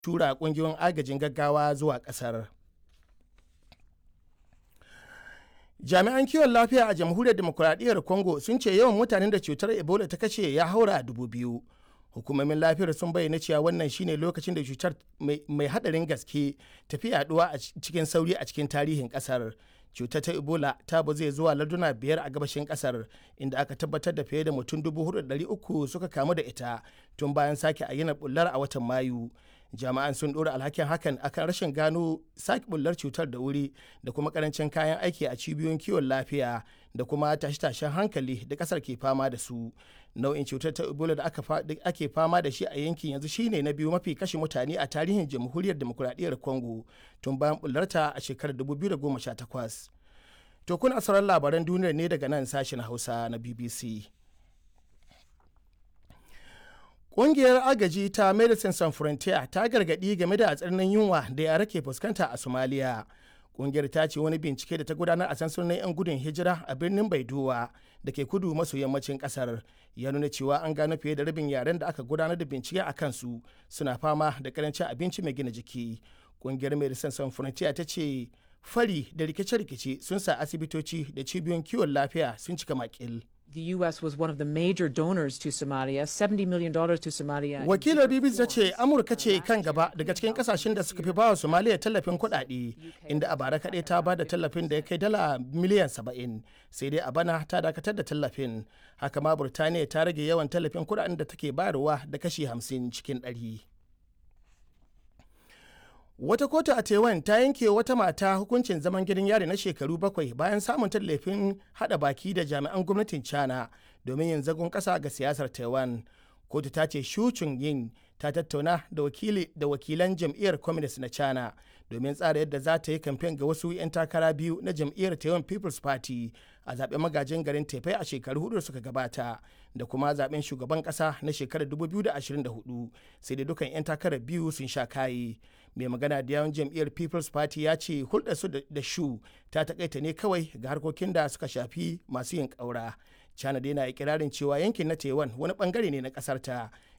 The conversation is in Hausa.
tura ƙungiyoyin agajin gaggawa zuwa ƙasar. jami'an kiwon lafiya a jamhuriyar demokuraɗiyyar congo sun ce yawan mutanen da cutar ebola ta kashe ya haura dubu biyu hukumomin lafiyar sun bayyana cewa wannan shine lokacin da cutar mai hadarin gaske tafi yaduwa a cikin sauri a cikin tarihin kasar cutar ta ebola ta zai zuwa larduna biyar a gabashin kasar inda aka tabbatar da fiye da mutum uku suka kamu da ita tun bayan sake ayyanar bullar a watan mayu jama'an sun dora alhakin hakan akan rashin gano sake bullar cutar da wuri da kuma karancin kayan aiki a cibiyoyin kiwon lafiya da kuma tashe-tashen hankali da kasar ke fama da su nau'in cutar ta ebola da ake fama da shi a yankin yanzu shine na biyu mafi kashe mutane a tarihin jamhuriyar demokuraɗiyyar congo tun bayan bullarta a shekarar 2018 to kuna sauran labaran duniyar ne daga nan sashen hausa na bbc Ƙungiyar agaji ta Medicine Sans Frontier ta gargaɗi game da tsananin yunwa da yara ke fuskanta a Somalia. Ƙungiyar ta ce wani bincike da ta gudanar a sansanin 'yan gudun hijira a birnin Baidowa da ke kudu maso yammacin ƙasar ya nuna cewa an gano fiye da rabin yaren da aka gudanar da bincike a kansu suna fama da karancin abinci mai gina jiki. Ƙungiyar Medicine Sans Frontier ta ce fari da rikice-rikice sun sa asibitoci da cibiyoyin kiwon lafiya sun cika makil. The U.S. was one of the major donors to Somalia, $70 million to Somalia. Wakilar BBC ta ce Amurka ce kan gaba daga cikin kasashen da suka fi bawa Somalia tallafin kuɗaɗe, inda a bara kaɗai ta ba da tallafin da ya kai dala miliyan 70, sai dai a bana ta dakatar da tallafin. Haka ma Burtaniya ta rage yawan tallafin kuɗaɗen da take bayarwa da kashi 50 cikin ɗari. Wata kotu a Taiwan ta yanke wata mata hukuncin zaman gidan yari na shekaru bakwai bayan samun tallafin hada baki da jami'an gwamnatin China domin yin zagon kasa ga siyasar Taiwan. Kotu ta ce Shu yin ta tattauna da wakili da wakilan jam'iyyar Communist na China domin tsara yadda za ta yi kamfen ga wasu 'yan takara biyu na jam'iyyar Taiwan People's Party a zaben magajin garin Taipei a shekaru hudu suka gabata da kuma zaben shugaban kasa na shekarar 2024 sai da dukan 'yan takarar biyu sun sha kayi. mai magana da yawan jam'iyyar people's party ya ce hulɗar su da shu ta takaita ne kawai ga harkokin da suka shafi masu yin ƙaura china dai na ikirarin cewa yankin na taiwan wani bangare ne na ƙasar ta